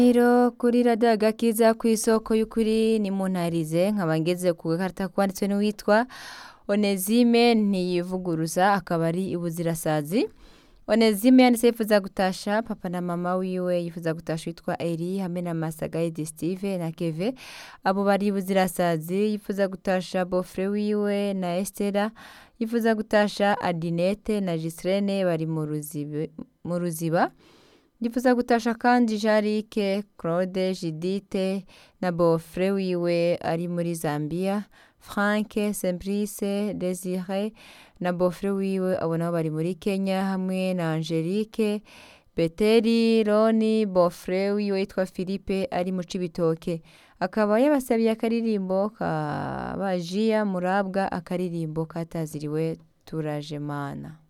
Rero kuri radiyo agakiza ku isoko y'ukuri ni muntarize nkaba ngeze ku gakarita kwanditswe n'uwitwa Onezime ntiyivuguruza akaba ari ibuzirasazi Onezime yanditse yifuza gutasha papa na mama wiwe yifuza gutasha witwa Eri hamwe na Masagaidi Steve na Keve abo bari ibuzirasazi yifuza gutasha bofre wiwe na Estera yifuza gutasha Adinete na Gislene bari mu ruzibe- mu ruziba yifuza gutasha kandi Jarike Claude Judite na bofre wiwe ari muri Zambia Frank Simplice Desire na bofre wiwe abo nabo bari muri Kenya hamwe na Angelique Beteri Roni bofre wiwe yitwa Philippe ari mu Cibitoke akaba yabasabiye akaririmbo ka bajiya murabwa akaririmbo kataziriwe turaje mana